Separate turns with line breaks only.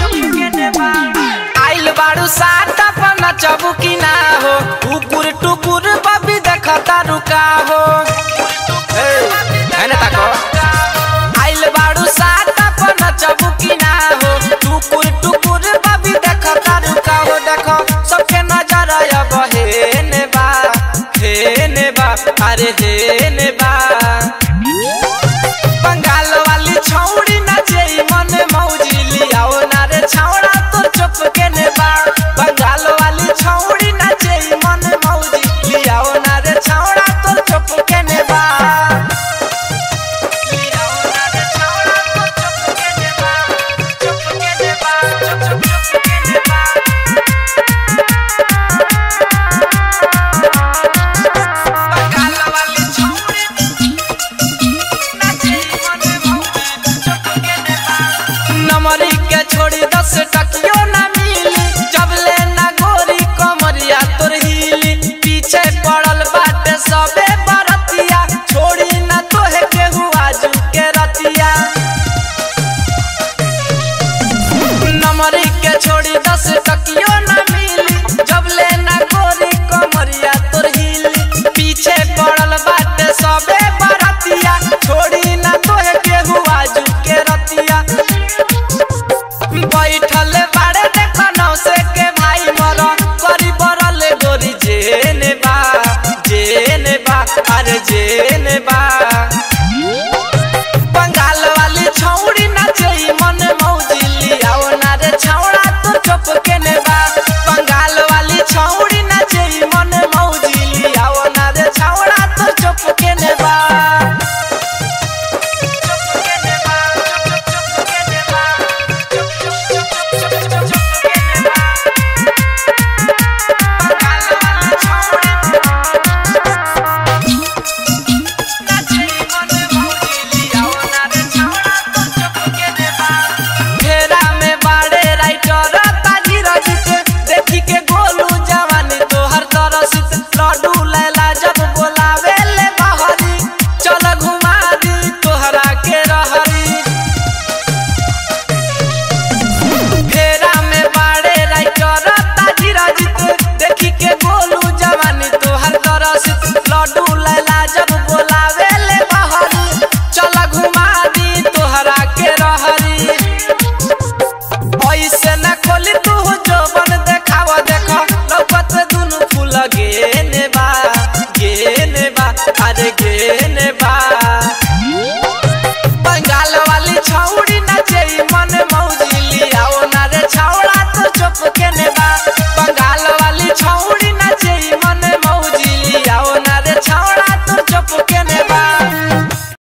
आइल बाड़ू सात अपन नचबू की ना हो टुकुर टुकुर बबी देखता रुका हो हे, है ना ताको आइल बाड़ू सात अपन नचबू की ना हो टुकुर टुकुर बबी देखता रुका हो देखो सबके नजर अब हेने बा हेने बा अरे हेने बा बंगाल वाली छौड़ी नाचे मन मौजी लियाओ ना रे छौड़ा तो चुप के ने बा बंगाल वाली छौड़ी नाचे मन मौजी लियाओ ना रे छौड़ा तो चुप के ने बा लियाओ ना रे छौड़ा तो चुप के ने बा चुप के ने बा चुप चुप चुप के ने बा बंगाल वाली छौड़ी नमरी के छोड़ी दस टकियो ना मिली जब ले ना गोरी कमरिया तोर हिली पीछे पड़ल बाटे सबे बरतिया छोड़ी ना तोहे के हुआ जू के रतिया नमरी के छोड़ी दस टकियो ना मिली जब ले ना गोरी कमरिया तोर हिली पीछे पड़ल बाटे सबे बरतिया छोड़ी ना तोहे के हुआ जू के रतिया बैठल बाड़े देख नौसे के भाई मर करी बरल गोरी जेने बा जेने बा अरे जेने बा बंगाल वाली छौड़ी नाचे मन मौजी लियाओ ना रे छौड़ा तो चुप के ने बा बंगाल वाली छौड़ी नाचे मन मौजी लियाओ ना रे छौड़ा तो चुप के ने बा चुप के ने बा चुप चुप के ने बा चुप चुप चुप चुप चुप चुप के ने बा बंगाल वाली छौड़ी घेरा में बाड़े राइटर ताजी रजित देखी के गोलू जवानी तोहर तरसित लड्डू लैला जब बोलावे ले बहरी चल घुमा दी तोहरा के रहरी घेरा में बाड़े राइटर ताजी रजित देखी के गोलू जवानी तोहर तरसित लड्डू लैला जब बोलावे ले बहरी चल घुमा दी तोहरा के रहरी ऐसे न खोली तू जोबन देखाव देखो लौकत दुनु फूल गेने बा गेने बा अरे